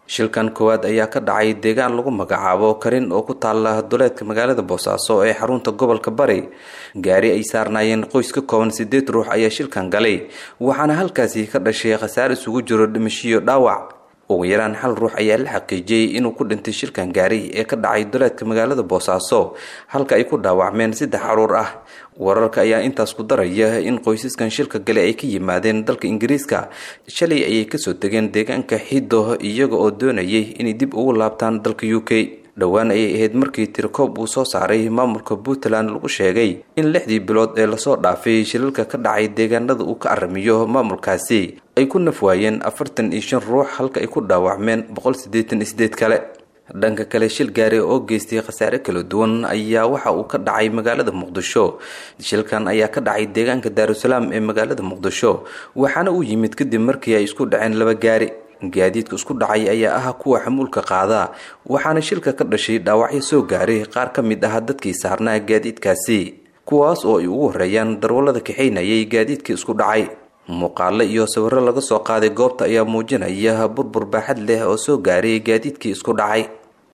shilkan koowaad ayaa ka dhacay deegaan lagu magacaabo karin oo ku taala duleedka magaalada boosaaso ee xarunta gobolka bari gaari ay saarnaayeen qoys ka kooban sideed ruux ayaa shilkan galay waxaana halkaasi ka dhashay khasaar isugu jiro dhimashiyo dhaawac ugu yaraan hal ruux ayaa la xaqiijiyey inuu ku dhintay shilkan gaari ee ka dhacay duleedka magaalada boosaaso halka ay ku dhaawacmeen saddex caruur ah wararka ayaa intaas ku daraya in qoysaskan shilka gale ay ka yimaadeen dalka ingiriiska shalay ayay kasoo degeen deegaanka xido iyaga oo doonayay inay dib ugu laabtaan dalka u k dhowaan ayay ahayd markii tirikoob uu soo saaray maamulka puntland lagu sheegay in lixdii bilood ee lasoo dhaafay shilalka ka dhacay deegaanada uu ka aramiyo maamulkaasi ay ku nafwaayeen afartan iyo shan ruux halka ay ku dhaawacmeen boqol siddeetan iyo sideed kale dhanka kale shil gaari oo geystay khasaare kala duwan ayaa waxa uu ka dhacay magaalada muqdisho shilkan ayaa ka dhacay deegaanka daarusalaam ee magaalada muqdisho waxaana uu yimid kadib markii ay isku dhaceen laba gaari gaadiidka isku dhacay ayaa ah kuwa xamuulka qaada waxaana shilka ka dhashay dhaawacyo soo gaaray qaar ka mid ah dadkii saarnaa gaadiidkaasi kuwaas oo ay ugu horeeyaan darwallada kaxaynayay gaadiidkii isku dhacay muuqaalo iyo sawirro laga soo qaaday goobta ayaa muujinaya burbur baaxad leh oo soo gaaray gaadiidkii isku dhacay